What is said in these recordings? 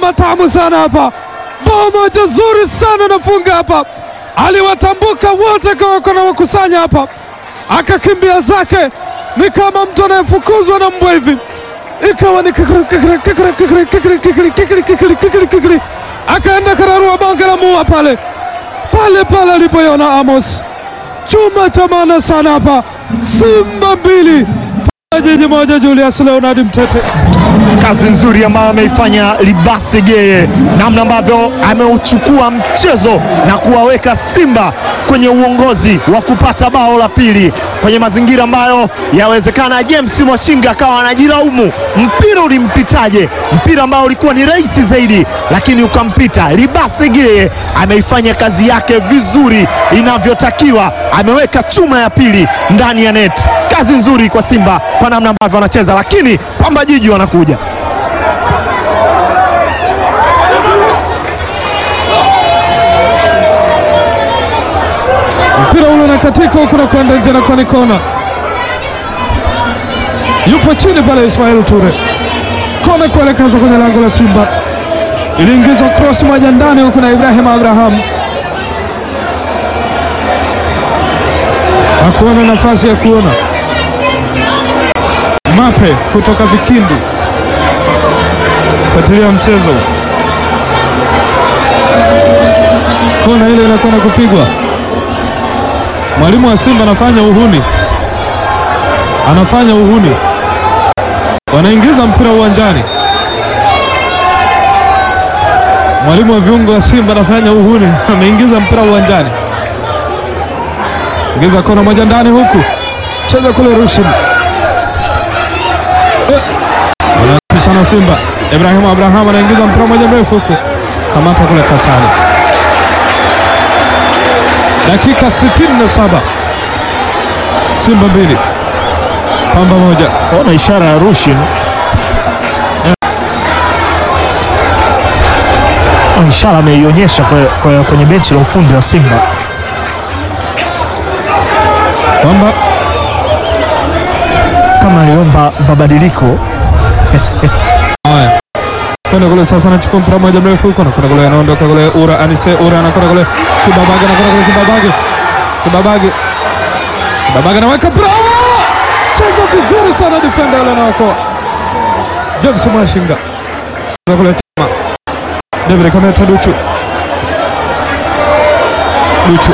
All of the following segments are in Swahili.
matamu sana hapa, bao moja zuri sana anafunga hapa, aliwatambuka wote kawako na wakusanya hapa, akakimbia zake ni kama mtu anayefukuzwa na mbwa hivi, ikawa ni kikiri, kikiri, kikiri, kikiri, kikiri, kikiri, kikiri, kikiri, kikiri, kikiri. akaenda kararua bange la mua pale pale pale alipoiona Amos, chuma cha maana sana hapa, Simba mbili jiji moja, Julius Leonard Mtete. kazi nzuri ambayo ameifanya Libase Geye, namna ambavyo ameuchukua mchezo na kuwaweka Simba kwenye uongozi wa kupata bao la pili kwenye mazingira ambayo yawezekana James Mwashinga akawa anajilaumu, mpira ulimpitaje? Mpira ambao ulikuwa ni rahisi zaidi, lakini ukampita. Libase Geye ameifanya kazi yake vizuri inavyotakiwa, ameweka chuma ya pili ndani ya net. Kazi nzuri kwa Simba kwa namna ambavyo wanacheza, lakini Pamba Jiji wanakuja mpira ule unakatika huku na kwenda nje na kwani kona, yupo chini pale Ismail Ture, kona kuelekeza kwenye lango la Simba, iliingizwa cross moja ndani huku na Ibrahim Abraham hakuona nafasi ya kuona Mape kutoka Vikindu, fuatilia mchezo, kona ile inakwenda kupigwa Mwalimu wa Simba anafanya uhuni, anafanya uhuni, wanaingiza mpira uwanjani. Mwalimu wa viungo wa Simba anafanya uhuni, ameingiza mpira uwanjani, ingiza kona moja ndani, huku cheza kule Rushin, wanapishana Simba. Ibrahim Abraham anaingiza mpira moja mrefu huku, kamata kule Kasani dakika 67 Simba mbili Pamba moja. ona ishara ya Rushin Ona ishara ameionyesha kwe- kwe- kwenye benchi la ufundi wa Simba. Pamba kama aliomba mabadiliko haya kwenda kule sasa, anachukua mpira moja mrefu huko, anakwenda kule, anaondoka kule, Ura Anise Ura anakwenda kule, Kibabage anakwenda kule, Kibabage Kibabage Kibabage anaweka mpira, cheza vizuri sana, defender yule anaokoa James Mwashinga cheza kule, Chama David Kameta Duchu Duchu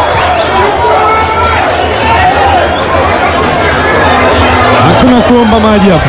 hakuna kuomba maji hapa,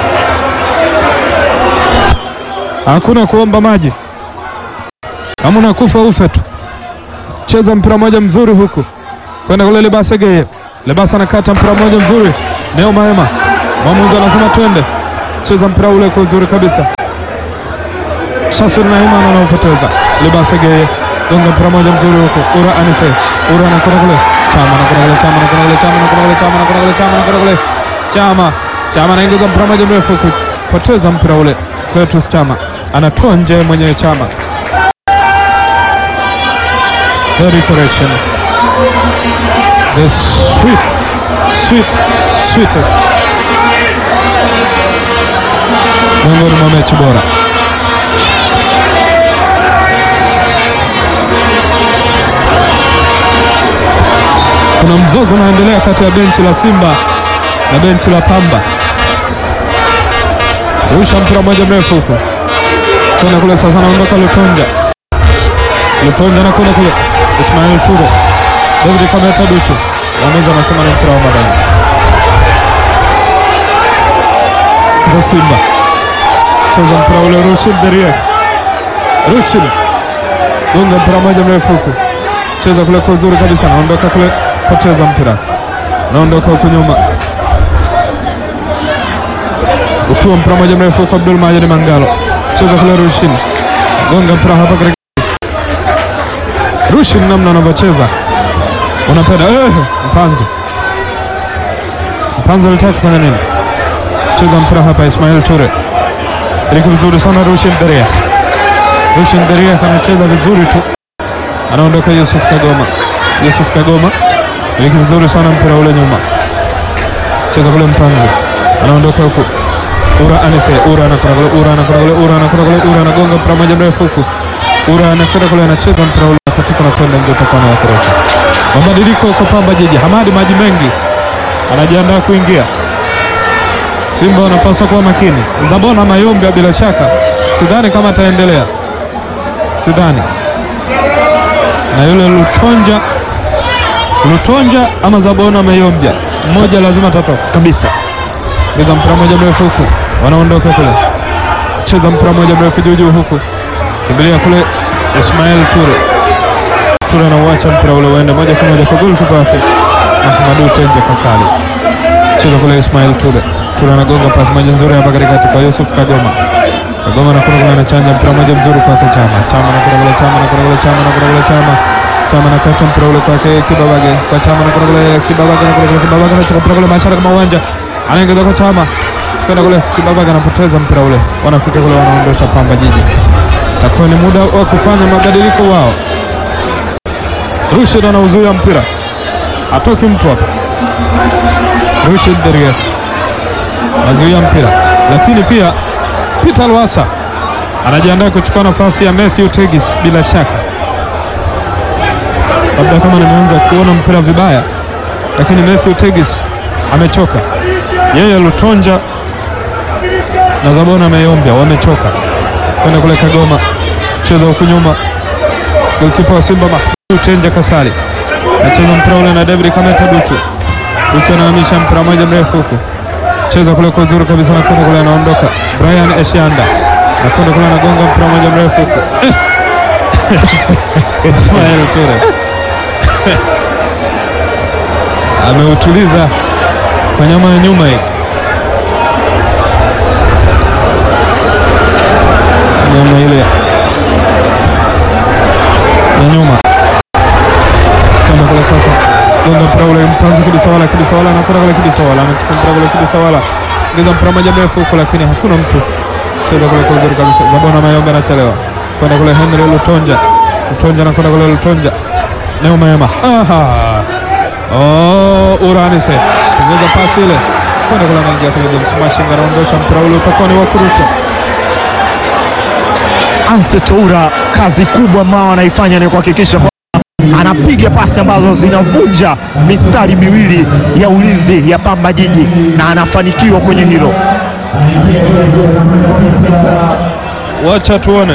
hakuna kuomba maji, kama unakufa ufe tu. Cheza mpira moja mzuri huku kwenda kule Lebasa Geye, Lebasa anakata mpira moja mzuri, Neo Maema, mwamuzi anasema twende, cheza mpira ule kwa uzuri kabisa. Shasir Naiman anaupoteza, Lebasa Geye gonga mpira moja mzuri huku, Ura Anise, Ura anakwenda kule, Chama anakwenda kule, Chama anakwenda kule, Chama anakwenda kule, Chama anakwenda kule, Chama anakwenda kule, Chama Chama anaingiza mpira moja mrefu huku, poteza mpira ule. Cletus Chama anatoa nje mwenyewe Chama. Very corrections. The sweet, sweet, sweetest. Miongoni mwa mechi bora. Kuna mzozo unaendelea kati ya benchi la Simba na benchi la Pamba. Rusha mpira mmoja mrefu huko kwenda kule, sasa anaondoka Lutonja. Lutonja anakwenda kule, Ismail Ture, David Kameta Duchu, waamuzi anasema ni mpira wa madani za Simba. Cheza mpira ule, Rushin Deriek, Rushin gonga mpira mmoja mrefu huku, cheza kule kwa uzuri kabisa, anaondoka kule, poteza mpira, anaondoka huku nyuma utua mpira moja mrefu kwa Abdul Majid Mangalo, cheza kule Rushin, gonga mpira hapa katika Rushin, namna anavyocheza unapenda eh, Mpanzo Mpanzo alitaka kufanya nini? Cheza mpira hapa, Ismail Ture iliki vizuri sana, Rushin Deria, Rushin Deria anacheza vizuri tu, anaondoka Yusuf Kagoma, Yusuf Kagoma iliki vizuri sana mpira ule nyuma, cheza kule Mpanzo anaondoka huku Ura Anise, Ura anakwenda kule, Ura anakwenda kule, Ura anakwenda kule, Ura anagonga mpira mmoja mrefu huku. Ura anakwenda kule, anacheza mpira ule katika na kwenda nje, utakuwa na wakorofi. Mabadiliko kwa Pamba Jiji, Hamadi maji mengi anajiandaa kuingia. Simba wanapaswa kuwa makini. Zabona Mayombe bila shaka, sidhani kama ataendelea, sidhani na yule Lutonja Lutonja ama Zabona Mayombia, mmoja lazima atatoka kabisa. Cheza mpira moja mrefu huku, wanaondoka kule, cheza mpira moja mrefu juu juu huku, kimbilia kule Ismail Ture. Ture anauacha mpira ule uende moja kwa moja kwa golikipa wake Ahmadu Tenje Kasali. Cheza kule Ismail Ture. Ture anagonga pasi moja nzuri hapa katikati kwa Yusuf Kagoma. Kagoma anakwenda kule anachanja mpira moja mzuri kwake Chama. Chama anakwenda kule, Chama anakwenda kule, Chama anakwenda kule, Chama Chama anakata mpira ule kwake Kibabage, kwa Chama anakwenda kule, Kibabage anakwenda kule, Kibabage anachukua mpira kule mashara kama uwanja, anaingiza kwa Chama kwenda kule, Kibabage anapoteza mpira ule, wanafika kule, wanaondosha Pamba Jiji. Takuwa ni muda wa kufanya mabadiliko wao. Rushid anauzuia mpira, atoki mtu hapa. Rushid Deria anazuia mpira, lakini pia Peter Lwasa anajiandaa kuchukua nafasi ya Matthew Tegis. Bila shaka, labda kama nimeanza kuona mpira vibaya, lakini Matthew Tegis amechoka. Yeye Lutonja na Zabona Mayombia wamechoka kwenda kule Kagoma, cheza huku nyuma, golkipa wa Simba Mahmud Tenja Kasali nacheza mpira ule na David Kameta Duchu. Duchu anahamisha mpira moja mrefu huku, cheza kule kwa uzuri kabisa, nakwenda kule, anaondoka Brian Eshianda, nakwenda kule, anagonga mpira moja mrefu huku Ismail Ture ameutuliza kwa nyama ya nyuma hii nyama ile ya nyuma kwenda kule sasa, gonga mpira ule mpanzo Kibisawala, Kibisawala anakwenda kule, Kibisawala anachukua mpira kule, Kibisawala ngeza mpira moja mrefu huko, lakini hakuna mtu cheza kule kwa uzuri kabisa. Zabona Mayombe anachelewa kwenda kule, Henry Lutonja, Lutonja anakwenda kule, Lutonja Neo Maema, aha, oh, Uranise ngeza pasi ile kwenda kule, anaingia kule, James Mashinga anaondosha mpira ule, utakuwa ni wa kurusha Anse Toura, kazi kubwa ambao anaifanya ni kuhakikisha kwamba anapiga pasi ambazo zinavunja mistari miwili ya ulinzi ya Pamba Jiji na anafanikiwa kwenye hilo. Wacha tuone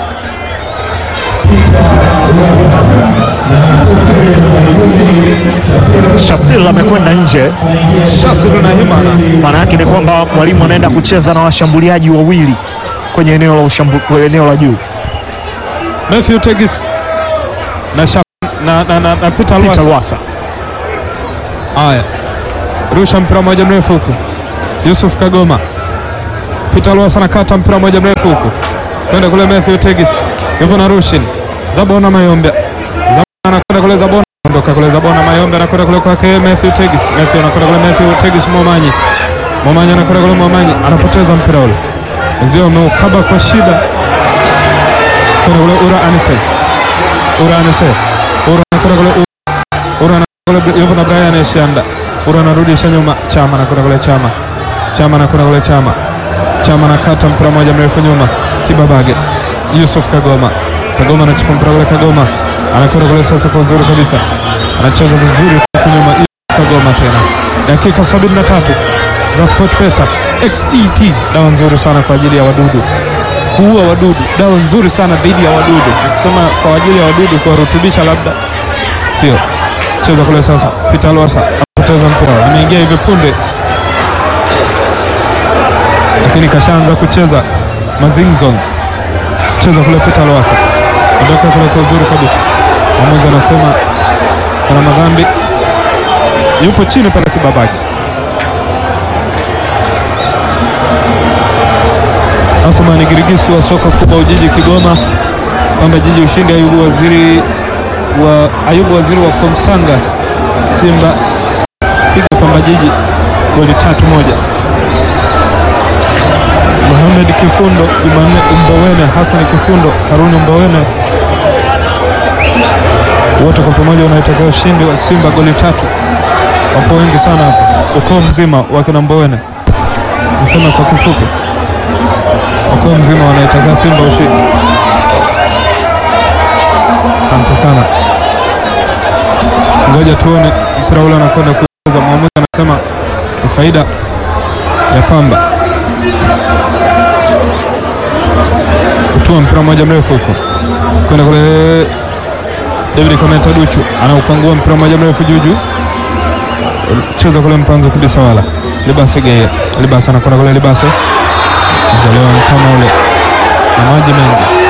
Shasil amekwenda nje, Shasiru na Himana maana yake ni kwamba mwalimu anaenda kucheza na washambuliaji wawili kwenye eneo la ushambu, eneo la juu. Matthew Tegis na, Shaf, na, na, na, na Peter Peter Lwasa. Lwasa Haya, rusha mpira moja mrefu huku, Yusuf Kagoma. Peter Lwasa anakata mpira moja mrefu huku kwenda kule, Matthew Tegis yupo na Rushin Zabona Mayombe. Zabona anakwenda kule, Zabona ondoka kule, Zabona Mayombe anakwenda kule kwake Matthew Tegis. Matthew anakwenda kule, Matthew Tegis Momanyi. Momanyi anakwenda kule, Momanyi anapoteza mpira ule, wenzio wameukaba kwa shida kwenda kule, Ura Anise, Ura Anise, Ura anakwenda kule, Ura anakwenda kule, yupo na Brian Eshanda. Ura anarudisha nyuma, Chama anakwenda kule, Chama Chama anakwenda kule, Chama Chama anakata mpira moja mrefu nyuma, Kibabage Yusuf Kagoma. Kagoma anachukua mpira kule, Kagoma anakwenda kule sasa kwa uzuri kabisa, anacheza vizuri huku nyuma. Yusuf Kagoma tena, dakika 73 za Sport Pesa XET, dawa nzuri sana kwa ajili ya wadudu, kuua wadudu, dawa nzuri sana dhidi ya wadudu. Nikisema kwa ajili ya wadudu, kuwarutubisha labda sio. Cheza kule sasa, Peter Lwasa apoteza mpira, ameingia hivi punde lakini kashaanza kucheza Mazingzong. Cheza kule Peter Lwasa, ondoka kule kwa uzuri kabisa. Mwamuzi anasema kuna madhambi, yupo chini pale Kibabage. Athumani Girigisi wa soka kubwa Ujiji Kigoma, Pamba Jiji ushindi. Ayubu Waziri wa Ayubu Waziri wa Komsanga Simba piga Pamba Jiji goli tatu moja. Mohamed Kifundo, Jumanne Mbowene, Hassan Kifundo, Haruni Mbowene, wote kwa pamoja wanaitakia ushindi wa Simba goli tatu. Wapo wengi sana hapo, ukoo mzima wa kina Mbowene. niseme kwa kifupi, wakiwa mzima wanaitaka Simba ushindi. Asante sana, ngoja tuone mpira ule anakwenda kucheza. Mwamuzi anasema ni faida ya Pamba kutua mpira mmoja mrefu huko kwenda kule. David Komenta Duchu anaupangua mpira mmoja mrefu juu juu, cheza kule mpanzo kabisa, wala Libase Geye, Libase anakwenda kule, Libase zalewa mtama ule na maji mengi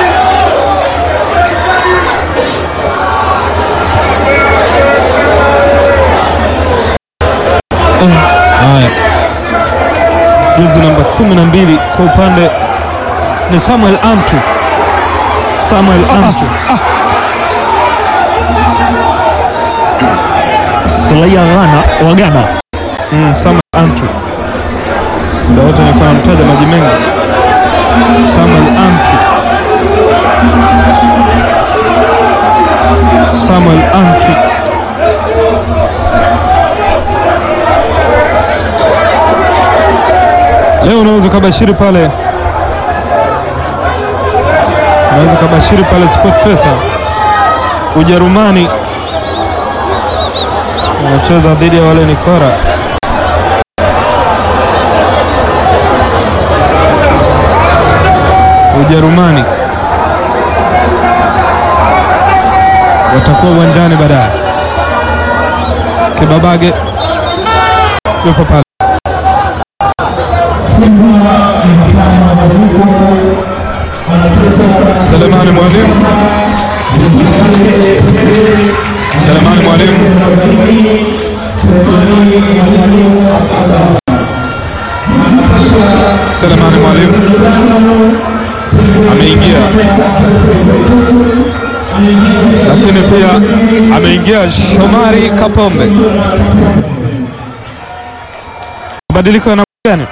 Haya, jezi namba kumi na mbili kwa upande ni Samuel Antu. Samuel Antu Sulaia Ghana wa Ghana mm, Samuel Antu ndio wote nilikuwa namtaja maji mengi. Samuel Antu, Samuel Antu leo unaweza ukabashiri pale, unaweza ukabashiri pale Sport Pesa. Ujerumani wanacheza dhidi ya wale Nikora. Ujerumani watakuwa uwanjani baadaye. Kibabage yuko pale. Selemani Mwalimu, Selemani Mwalimu Selemani Mwalimu ameingia, lakini pia ameingia Shomari Kapombe. Mabadiliko yana gani?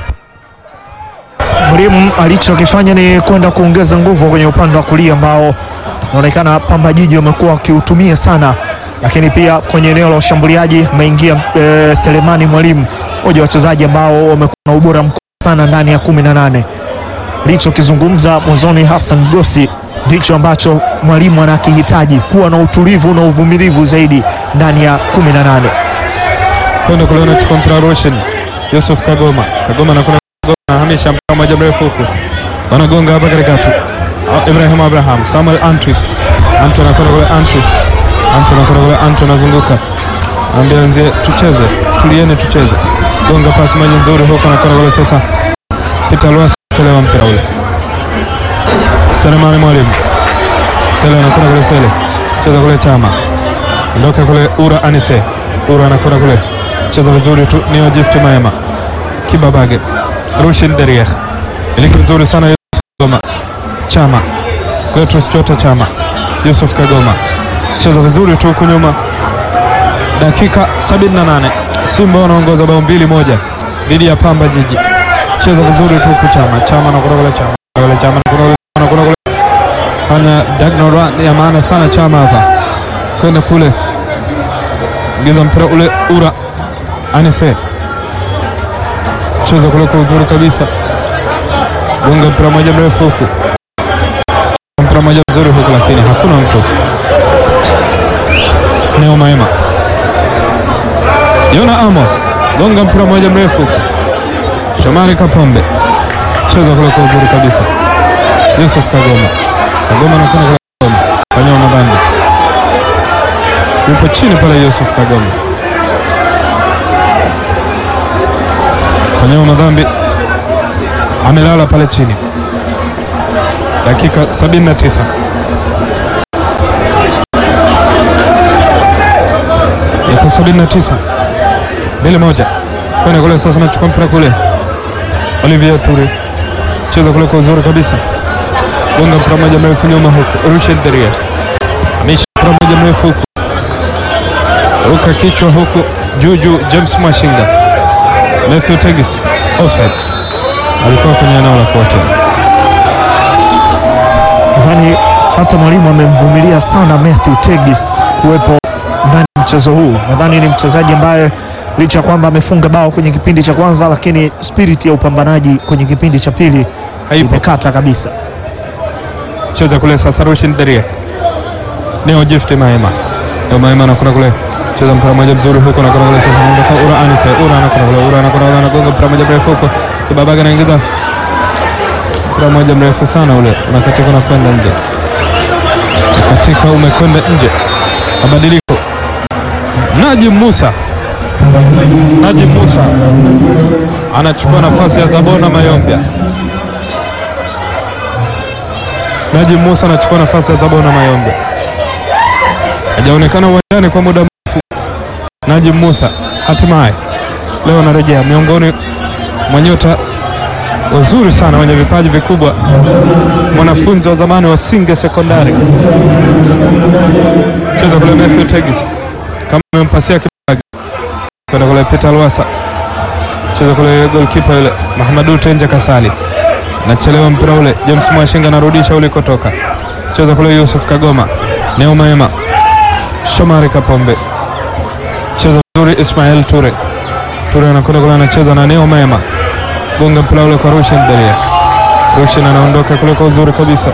Mwalimu alichokifanya ni kwenda kuongeza nguvu kwenye upande wa kulia ambao unaonekana Pamba Jiji wamekuwa wakiutumia sana, lakini pia kwenye eneo la ushambuliaji ameingia e, Selemani Mwalimu, mmoja wa wachezaji ambao wamekuwa na ubora mkubwa sana ndani ya kumi na nane. Alichokizungumza mwanzoni Hassan Gosi ndicho ambacho mwalimu anakihitaji, kuwa na utulivu na uvumilivu zaidi ndani ya kumi na nane. kwenda kule anachukua mpira Roshen Yusuf Kagoma, Kagoma anakwenda Kagoma anahamisha mpira moja mrefu huku, wanagonga hapa katikati. Ah, Ibrahim Abraham, Samuel Antwi, Antwi anakwenda kule, Antwi, Antwi anakwenda kule, Antwi anazunguka, anambia wenzie tucheze, tulieni tucheze, gonga pasi moja nzuri huku, anakwenda kule sasa. Peter Lwasa chelewa mpira ule, Selemani Mwalimu, Sele anakwenda kule, Sele cheza kule, Chama ndoka kule, Ura Anise, Ura anakwenda kule cheza vizuri tu Neo Gift Maema Kibabage Rushin Derieh iliki vizuri sana Yusuf Kagoma Chama Cletus Chota Chama Yusuf Kagoma cheza vizuri tu huku nyuma. Dakika 78 Simba wanaongoza bao mbili moja dhidi ya Pamba Jiji. Cheza vizuri tu huku Chama Chama na kule Chama kule Chama na kule na kule kule fanya diagonal run ya maana sana Chama hapa kwenda kule ingiza mpira ule Ura Anise cheza kule kwa uzuri kabisa, gonga mpira moja mrefu huku, mpira moja mzuri huku, lakini hakuna mtu. Neo Maema, Yona Amos, gonga mpira moja mrefu huku, Shomari Kapombe cheza kule kwa uzuri kabisa, Yusuf Kagoma, Kagoma anakwenda kule, Kagoma fanyia madhambi, yupo chini pale Yusuf Kagoma fanyiwa madhambi, amelala pale chini. Dakika 79 dakika 79 mbili moja kwenda kule sasa, nachukua mpira kule, Olivier Ture cheza kule kwa uzuri kabisa, gonga mpira moja mrefu nyuma huku, Rushen Deria ameisha mpira moja mrefu huku, ruka kichwa huku juu juu, James Mwashinga Matthew Tegis offside, alikuwa kwenye eneo la kuotea. Nadhani hata mwalimu amemvumilia sana Matthew Tegis kuwepo ndani ya mchezo huu. Nadhani ni mchezaji ambaye licha ya kwamba amefunga bao kwenye kipindi cha kwanza, lakini spirit ya upambanaji kwenye kipindi cha pili Haipo. imekata kabisa. cheza kule sasa, Rushin Deria Neo Gift Maema, Neo Maema anakuna kule, cheza mpira moja mzuri huko, anakuna kule sasa, anaondoka Ura Anise, Ura anakuna kule, Ura anakuna kule, anagonga mpira moja mrefu huko, Kibabaga anaingiza mpira moja mrefu sana ule, unakatika na kwenda nje, katika umekwenda nje, mabadiliko Najim Musa Najim Musa anachukua nafasi ya Zabona Mayombia. Najim Musa anachukua nafasi ya Zabona Mayombe. Hajaonekana uwanjani kwa muda mrefu. Najim Musa hatimaye leo anarejea miongoni mwa nyota wazuri sana wenye vipaji vikubwa, mwanafunzi wa zamani wa Singe Sekondari. Cheza kule Matthew Tegis kama amempasia kibaga kwenda kule Peter Lwasa, cheza kule goalkeeper yule Mahamadu Tenja Kasali nachelewa mpira ule. James Mwashinga anarudisha ulikotoka, cheza kule Yusuf Kagoma, Neo Maema, Shomari Kapombe, cheza vizuri Ismail Ture. Ture anakwenda kule, anacheza na Neo Maema, gonga mpira ule kwa Rushin Deria. Rushin anaondoka kule kwa uzuri kabisa,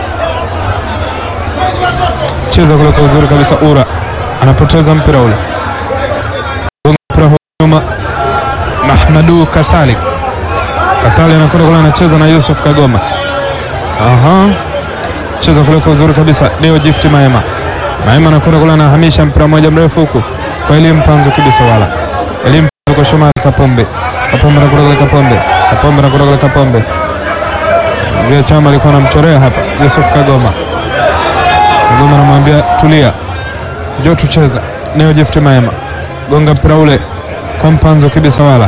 cheza kule kwa uzuri kabisa. Ura anapoteza mpira ule, gonga mpira huko nyuma, Mahmadu Kasali Kasali anakwenda kule anacheza na Yusuf Kagoma. Aha. Cheza kule kwa uzuri kabisa. Neo Gift Maema. Maema anakwenda kule anahamisha mpira mmoja mrefu huku kwa Elim Mpanzu kibisa wala. Elim Mpanzu kwa Shomari Kapombe. Kapombe anakwenda kule Kapombe. Kapombe anakwenda kule Kapombe. Mzee Chama alikuwa anamchorea hapa Yusuf Kagoma. Kagoma anamwambia tulia. Njoo tucheza. Neo Gift Maema. Gonga mpira ule kwa Mpanzu kibisa wala.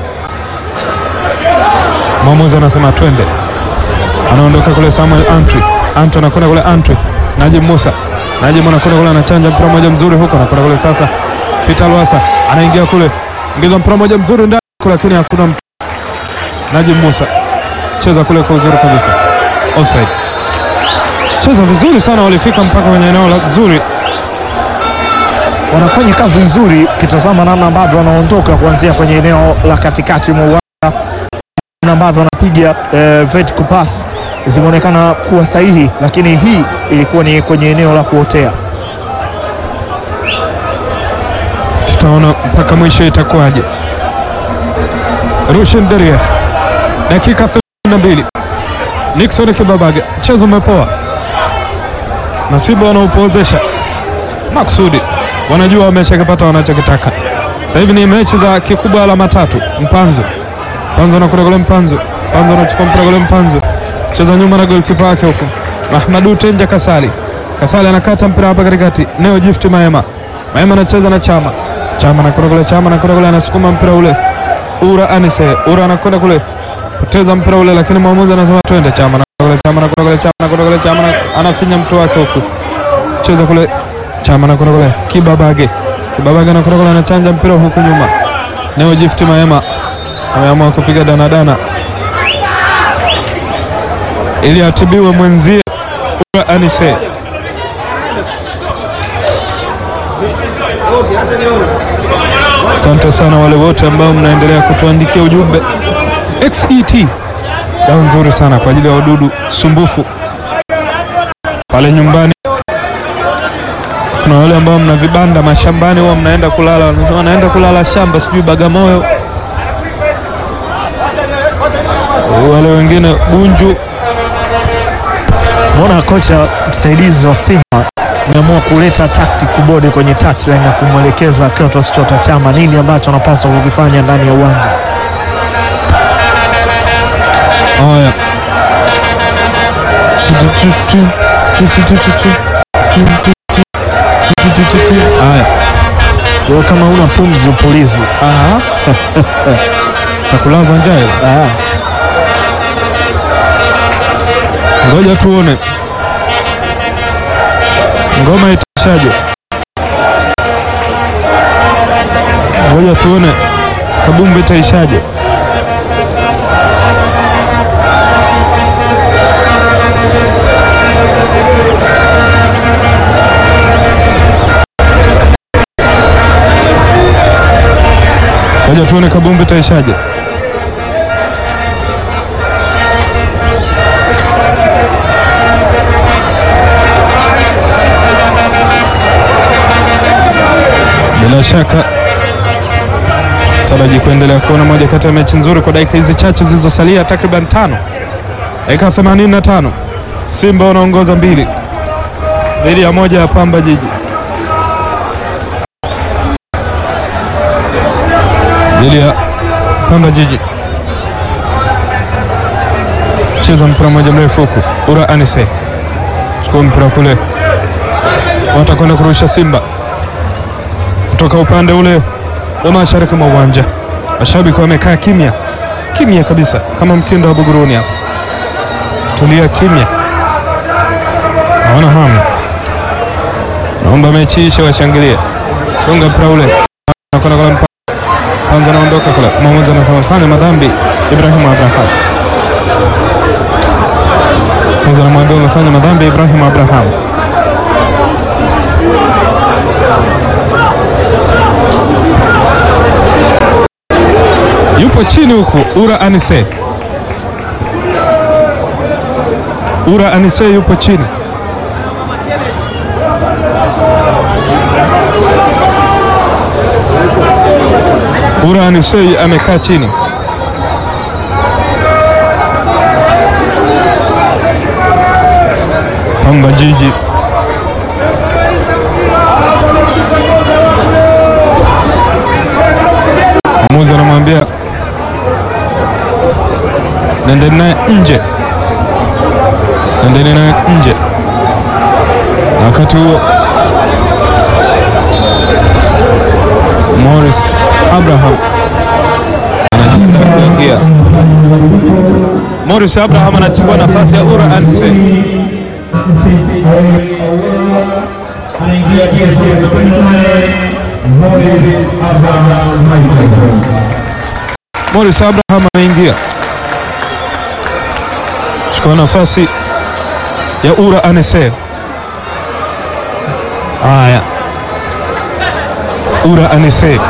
Mwamuzi anasema twende, anaondoka kule Samuel Antwi. Antwi anakwenda kule Antwi. Najim Musa, Najim anakwenda kule anachanja mpira mmoja mzuri huko, anakwenda kule sasa. Peter Lwasa anaingia kule, ingiza mpira mmoja mzuri ndani, lakini hakuna mtu. Najim Musa cheza kule kwa uzuri kabisa, offside. Cheza vizuri sana, walifika mpaka kwenye eneo la zuri. Wanafanya kazi nzuri, ukitazama namna ambavyo wanaondoka kuanzia kwenye eneo la katikati mwa uwanja, namna ambavyo wanapiga eh, vertical pass zimeonekana kuwa sahihi, lakini hii ilikuwa ni kwenye eneo la kuotea. Tutaona mpaka mwisho itakuwaje. Rushin Deria, dakika 32. Nixon Kibabaga, mchezo umepoa. Nasibu wanaupozesha maksudi, wanajua wameshakipata wanachokitaka. Sasa hivi ni mechi za kikubwa alama tatu. Mpanzo Mpanzo anakwenda kule, Mpanzo Mpanzo anachukua mpira kule, Mpanzo cheza nyuma na golikipa wake huko Mahmadu Tenja Kasali. Kasali anakata mpira hapa katikati, Neo Gift Maema. Maema anacheza na Chama. Chama anakwenda kule, Chama anakwenda kule, anasukuma mpira ule. Ura Anise, Ura anakwenda kule, poteza mpira ule, lakini mwamuzi anasema twende. Chama anakwenda kule, Chama anakwenda kule, Chama anakwenda kule, Chama ana- anafinya mtu wake huku, cheza kule, Chama anakwenda kule, Kibabage, Kibabage anakwenda kule, anachanja mpira huku nyuma. Neo Gift Maema ameamua kupiga danadana ili atibiwe mwenzie Ura Anise. Asante sana wale wote ambao mnaendelea kutuandikia ujumbe. XET dawa nzuri sana kwa ajili ya wadudu sumbufu pale nyumbani. Kuna wale ambao mna vibanda mashambani, huwa mnaenda kulala, wanasema naenda kulala shamba, sijui Bagamoyo. Wale wengine Bunju. Mbona kocha msaidizi wa Simba ameamua kuleta tactic board kwenye touchline na kumwelekeza Clatous Chota Chama nini ambacho anapaswa kukifanya ndani ya uwanja. Haya, haya, Wewe kama una pumzi upulizi. aha, takulaza njaa ile. Ah, Ngoja tuone ngoma itashaje. Ngoja tuone kabumbu itaishaje. Ngoja tuone kabumbu itaishaje. Bila shaka taraji kuendelea kuona moja kati ya mechi nzuri kwa dakika hizi chache zilizosalia, takriban tano, dakika 85. Simba wanaongoza mbili dhidi ya moja ya Pamba Jiji. dhidi ya Pamba Jiji. Cheza mpira mmoja mrefu huku, Ura Anise chukua mpira kule, watakwenda kurusha Simba kutoka upande ule wa mashariki mwa uwanja. Mashabiki wamekaa kimya kimya kabisa, kama mkindo wa Buguruni hapa, tulia kimya, hawana hamu, naomba mechi ishe, washangilie. Gonga mpira ule, anakwenda kule kwanza anaondoka kule, mwamuzi anasema fanya madhambi Ibrahim Abraham. Mwamuzi anamwambia umefanya madhambi Ibrahim Abraham. Yupo chini huku Ura Anise, Ura Anise yupo chini Ura Anisei amekaa chini. Pamba Jiji mwamuzi anamwambia nendeni naye nje, nendeni naye nje. Na wakati huo Morris Abraham anajiandaa kuingia. Morris Abraham anachukua nafasi ya Ura Anse. anaingia jezi namba nane Morris Abraham Michael. Morris Abraham anaingia chukua nafasi ya Ura Anse. Haya, Ura Anise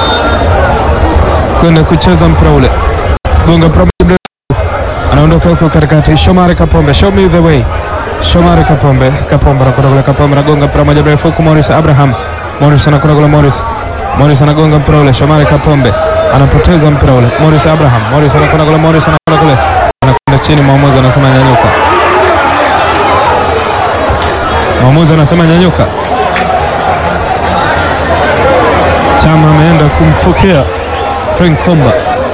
kwenda kucheza mpira ule, gonga mpira mrefu, anaondoka huko katikati. Shomari Kapombe, show me the way. Shomari Kapombe, Kapombe anakwenda kule, Kapombe anagonga mpira moja mrefu huku, Morris Abraham, Morris anakwenda kule, Morris Morris anagonga mpira ule, Shomari Kapombe anapoteza mpira ule, Morris Abraham, Morris anakwenda kule, Morris anakwenda kule, anakwenda chini, mwamuzi anasema nyanyuka, mwamuzi anasema nyanyuka. Chama ameenda kumfokea Frank Komba,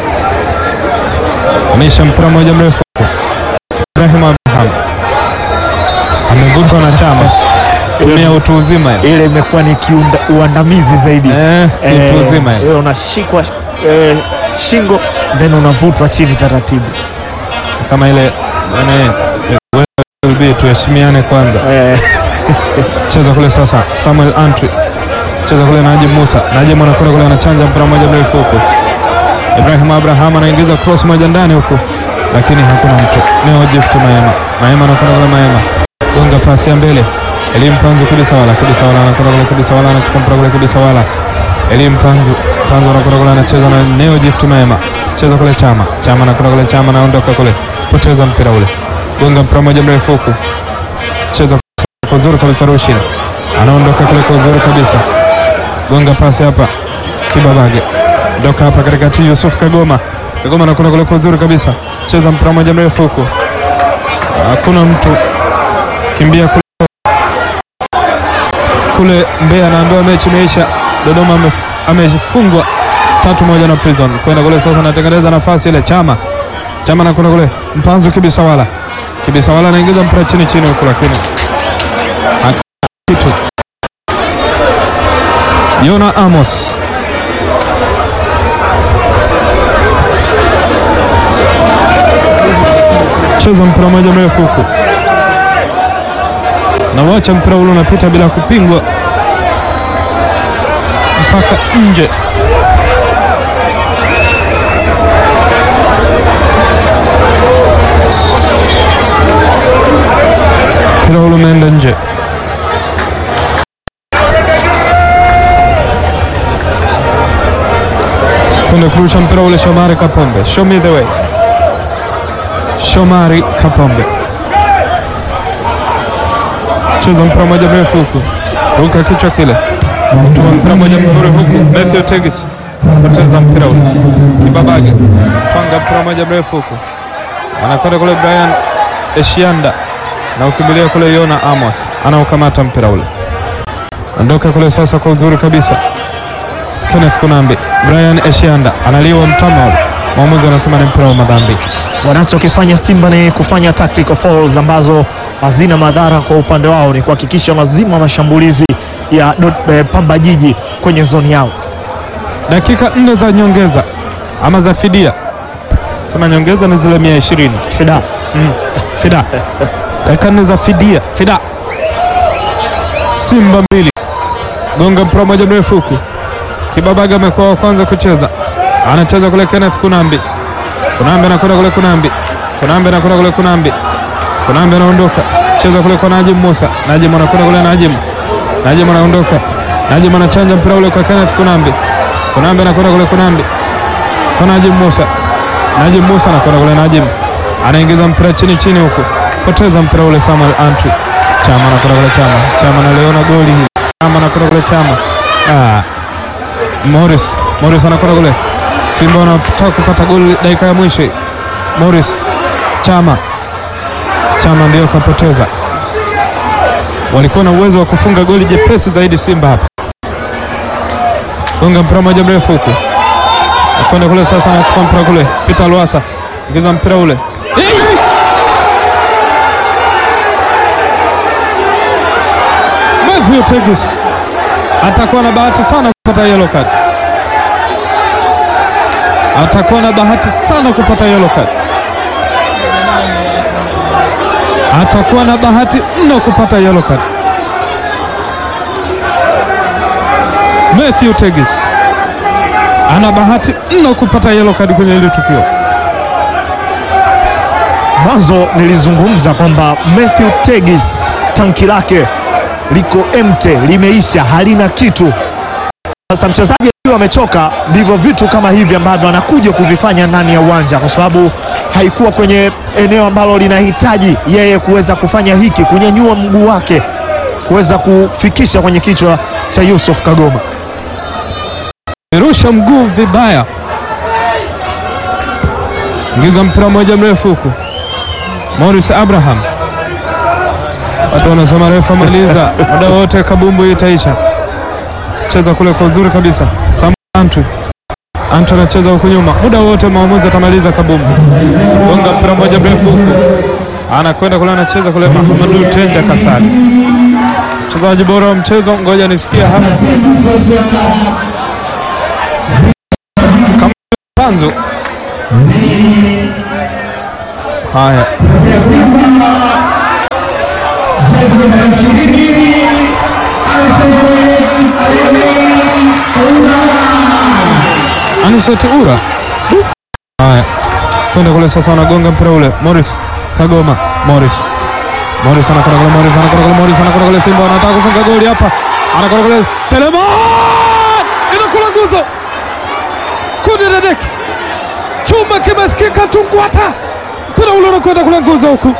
ameisha mpira mmoja mrefu huko. Ibrahim Abraham amevutwa na Chama, tumia utu uzima ile. Ile imekuwa ni kiunda, uandamizi zaidi Eh, utu uzima ile. wewe unashikwa eh, shingo then unavutwa chini taratibu kama ile yani, wewe will be tuheshimiane kwanza. eh, Cheza kule sasa, Samuel Antwi cheza kule, Najim Musa. Najim anakwenda kule, anachanja mpira mmoja mrefu huko. Ibrahim Abraham anaingiza cross moja ndani huku, lakini hakuna mtu. Neo Gift Maema, Maema anakwenda kule, Maema gonga pasi ya mbele, Elim Panzu kabisa wala kabisa wala anakwenda kule, kabisa wala anachukua mpira kule, kabisa wala Elim Panzu Panzu anakwenda kule, anacheza na Neo Gift Maema, cheza kule, Chama Chama anakwenda kule, Chama anaondoka kule, poteza mpira ule, gonga mpira mmoja mrefu huku, cheza kwa uzuri kabisa, Rushin anaondoka kule kwa uzuri kabisa, gonga pasi hapa, Kibabage ndoka hapa katikati, Yusuf Kagoma Kagoma anakwenda kule kwa uzuri kabisa, cheza mpira mmoja mrefu huku, hakuna mtu, kimbia kule kule Mbeya, anaambiwa mechi imeisha. Dodoma amef- amefungwa tatu moja na Prison, kwenda kule sasa, anatengeneza nafasi ile, Chama Chama anakwenda kule, Mpanzu Kibisawala Kibisawala anaingiza mpira chini chini huku, lakini hakuna kitu. Yona Amos cheza mpira mmoja mrefu huku na wacha mpira ule unapita bila kupingwa mpaka nje. Mpira ule umeenda nje. anakwenda kurusha mpira ule. Shomari Kapombe, show me the way. Shomari Kapombe cheza mpira moja mrefu huku, ruka kichwa kile, tuma mpira moja mzuri huku. Matthew Tegis poteza mpira ule, Kibabage twanga mpira moja mrefu huku, anakwenda kule Brian Eshianda na ukimbilia kule Yona Amos anaokamata mpira ule, ondoka kule sasa kwa uzuri kabisa. Kenneth Kunambi, Brian Eshianda analiwa mtama ule, mwamuzi anasema ni mpira wa madhambi. Wanachokifanya Simba ni kufanya tactical fouls ambazo hazina madhara kwa upande wao, ni kuhakikisha wanazima mashambulizi ya Dot- eh, Pamba Jiji kwenye zoni yao. Dakika nne za nyongeza ama za fidia, sema nyongeza ni zile mia ishirini Fida fida, dakika nne za fidia fida. Simba mbili, gonga mpira moja mrefu huku. Kibabaga amekuwa wa kwanza kucheza, anacheza kule Kenneth Kunambi. Kunambi anakwenda kule Kunambi, Kunambi anakwenda kule Kunambi, Kunambi anaondoka, cheza kule kwa Najim Musa, Najim anakwenda kule Najim, Najim anaondoka, Najim anachanja mpira ule kwa Kenneth Kunambi, Kunambi anakwenda kule Kunambi kwa Najim Musa, Najim Musa anakwenda kule Najim, anaingiza mpira chini chini huku, poteza mpira ule Samuel Antwi, Chama anakwenda kule Chama, Chama analiona goli hili, Chama anakwenda kule Chama, ah, Morris, Morris anakwenda kule Simba wanataka kupata goli dakika ya mwisho. Morris Chama, Chama ndio kapoteza. Walikuwa na uwezo wa kufunga goli jepesi zaidi Simba hapa. Gonga mpira moja mrefu huku, akwenda kule sasa, anachukua mpira kule, Peter Lwasa ingiza mpira ule Hey! Matthew Tegis atakuwa na bahati sana kupata yellow card atakuwa na bahati sana kupata yellow card, atakuwa na bahati mno kupata yellow card. Matthew Tegis ana bahati mno kupata yellow card kwenye hili tukio. Mwanzo nilizungumza kwamba Matthew Tegis tanki lake liko emte, limeisha, halina kitu. Sasa mchezaji akiwa amechoka, ndivyo vitu kama hivi ambavyo anakuja kuvifanya ndani ya uwanja, kwa sababu haikuwa kwenye eneo ambalo linahitaji yeye kuweza kufanya hiki, kunyanyua mguu wake kuweza kufikisha kwenye kichwa cha Yusuf Kagoma. Rusha mguu vibaya, ingiza mpira mmoja mrefu huku. Morris Abraham, watu wanasema refa maliza, muda wote kabumbu itaisha. Cheza kule kwa uzuri kabisa, Sam Antwi Antwi anacheza huku nyuma, muda wote mwamuzi atamaliza kabumbu. Gonga mpira mmoja mrefu huku, anakwenda kule, anacheza kule Mahamadu Tenja Kasari, mchezaji bora wa mchezo. Ngoja nisikie hapa Panzu. Haya, Aniseti Ura. Haya, kwenda kule sasa, wanagonga mpira ule. Morris Kagoma, Morris Morris anakwenda kule, Morris anakwenda kule, Morris anakwenda kule. Simba wanataka kufunga goli hapa, anakwenda kule. Seleman inakula nguzo kundi dadeki chuma kimesikika tungwata, mpira ule unakwenda kule nguzo huku.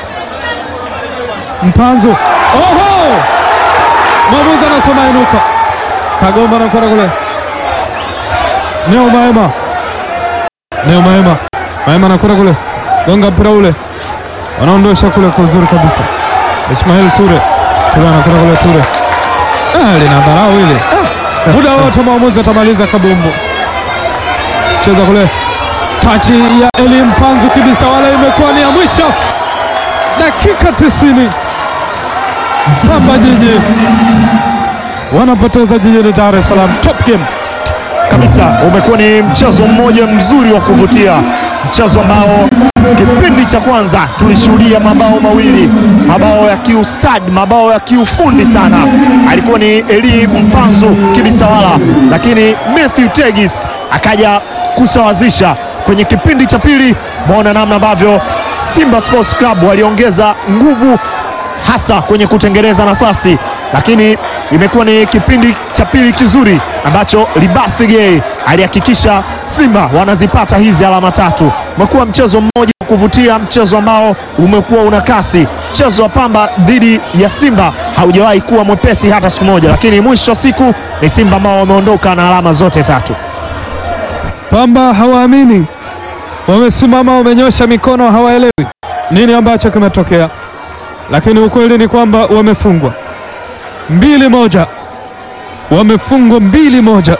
Mpanzo, oho, mwamuzi anasema inuka. Kagoma anakwenda kule, Neo Maema, Neo Maema, Maema anakwenda kule, gonga mpira ule, wanaondosha kule kwa uzuri kabisa. Ismail Ture, Ture anakwenda kule, Ture ah, lina dharau ile, muda wote mwamuzi atamaliza kabumbu cheza kule, tachi ya Eli Mpanzu kibisa, wala imekuwa ni ya mwisho. Dakika tisini, Pamba Jiji wanapoteza jijini Dar es Salaam. Top game kabisa. Umekuwa ni mchezo mmoja mzuri wa kuvutia, mchezo ambao kipindi cha kwanza tulishuhudia mabao mawili, mabao ya kiustadi, mabao ya kiufundi sana. Alikuwa ni Eli Mpanzu Kibisawala, lakini Matthew Tegis akaja kusawazisha kwenye kipindi cha pili. Maona namna ambavyo Simba Sports Club waliongeza nguvu hasa kwenye kutengeneza nafasi lakini imekuwa ni kipindi cha pili kizuri ambacho Libasige alihakikisha Simba wanazipata hizi alama tatu. Umekuwa mchezo mmoja wa kuvutia, mchezo ambao umekuwa una kasi. Mchezo wa Pamba dhidi ya Simba haujawahi kuwa mwepesi hata siku moja, lakini mwisho wa siku ni Simba ambao wameondoka na alama zote tatu. Pamba hawaamini, wamesimama, wamenyosha mikono, hawaelewi nini ambacho kimetokea, lakini ukweli ni kwamba wamefungwa mbili moja, wamefungwa mbili moja.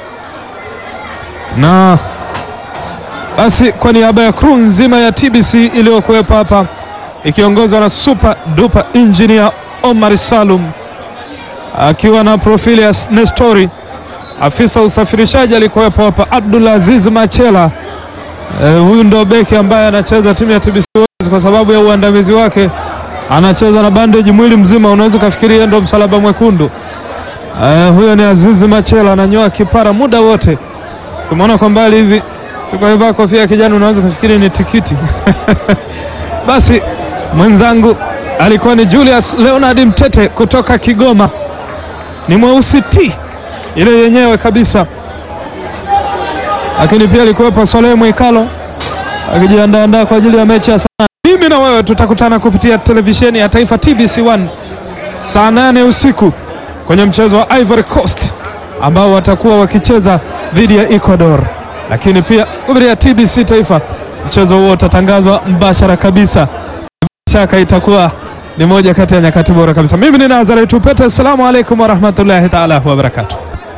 Na basi kwa niaba ya crew nzima ya TBC iliyokuwepo hapa ikiongozwa na super duper engineer Omar Salum akiwa na profili ya Nestori afisa usafirishaji alikuwepo hapa Abdul Aziz Machela. Eh, huyu ndo beki ambaye anacheza timu ya TBC Warriors kwa sababu ya uandamizi wake, anacheza na bandage mwili mzima, unaweza ukafikiria ndo msalaba mwekundu. Eh, huyo ni Aziz Machela, ananyoa kipara muda wote, umeona kwa mbali hivi, sikwavaa kofia ya kijani, unaweza kufikiri ni tikiti basi mwenzangu alikuwa ni Julius Leonard Mtete kutoka Kigoma, ni mweusi ti ile yenyewe kabisa, lakini pia alikuwepo Swalehe Mwikalo akijiandaandaa kwa ajili ya mechi ya saa. Mimi na wewe tutakutana kupitia televisheni ya taifa TBC1 saa nane usiku kwenye mchezo wa Ivory Coast ambao watakuwa wakicheza dhidi ya Ecuador, lakini pia kupitia TBC taifa mchezo huo utatangazwa mbashara kabisa. Bila shaka itakuwa ni moja kati ya nyakati bora kabisa. Mimi ni Nazareth Upete, assalamu alaikum warahmatullahi taala wabarakatuh.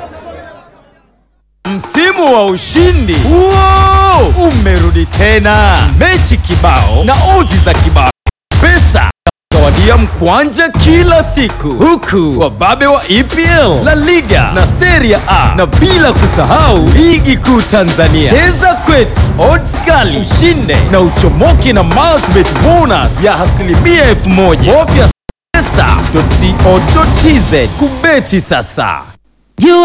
Msimu wa ushindi Wow! umerudi tena, mechi kibao na odds za kibao, pesa zawadia mkwanja kila siku, huku wababe wa EPL, La Liga na Serie A, na bila kusahau ligi kuu Tanzania. Cheza kwetu, odds kali, ushinde na uchomoke na multibet bonus ya asilimia elfu moja. Bofya pesa.co.tz kubeti sasa.